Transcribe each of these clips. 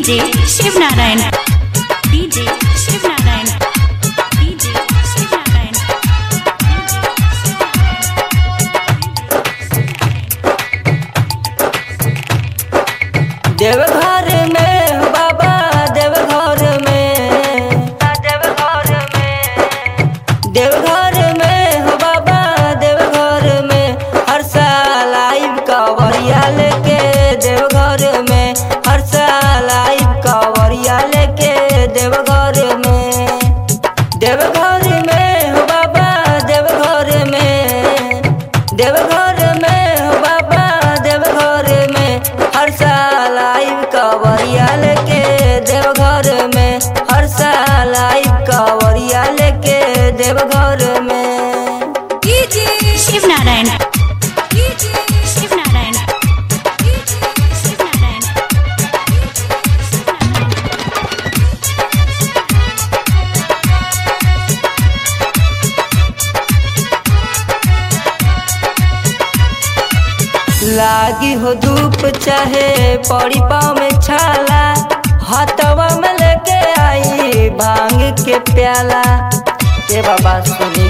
DJ Shiv Narayan DJ Shiv Narayan DJ Shiv Narayan Deoghar में हो बाबा देवघर में देवघर में देवघर में हो बाबा देवघर में हर साल आइब कवरिया लेके देवघर में हर साल आइब कवरिया लेके देवघर में देवघर में हो बाबा देवघर में देवघर में हो बाबा देवघर में हर साल आइब कवरिया लेके देवघर में हर साल आइब कवरिया लेके देवघर में DJ Shiv Narayan DJ Shiv Narayan DJ Shiv Narayan लागी हो धूप चाहे पड़ी पाँव में छाला हाथवा में लेके आई भांग के प्याला के बाबा सुनी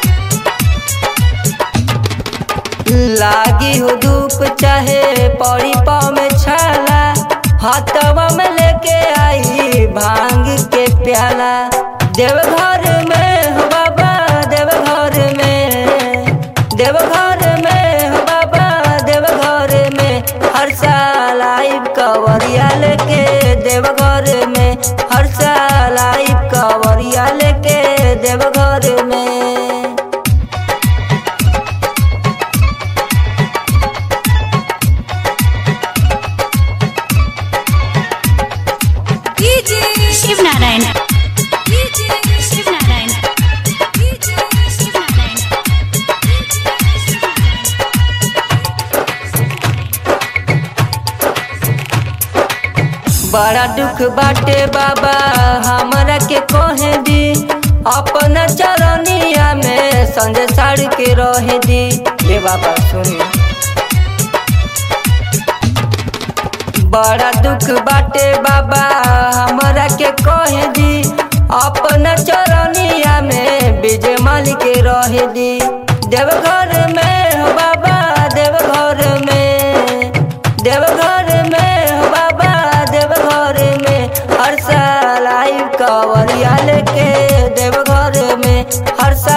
लागी हो धूप चाहे पड़ी पाँव में छाला हाथवा में लेके आई भांग के प्याला देवघर में हो बाबा देवघर में देवघर में हो बाबा देवघर में हर साल आइब कवरिया लेके देवघर में हर साल आइब कवरिया लेके देवघर में DJ Shiv Narayan DJ Shiv Narayan DJ Shiv Narayan बड़ा दुख बाटे बाबा हमरा के कहे दी अपना चरनिया में संजय साड़ के रहे दी हे बाबा सुनी बड़ा दुख बाटे बाबा हमरा के कहे दी अपना चरनिया में विजय माल के रहे दी देवघर में हो बाबा देवघर में देवघर में हो बाबा देवघर में हर साल आई कवरिया लेके देवघर में हर साल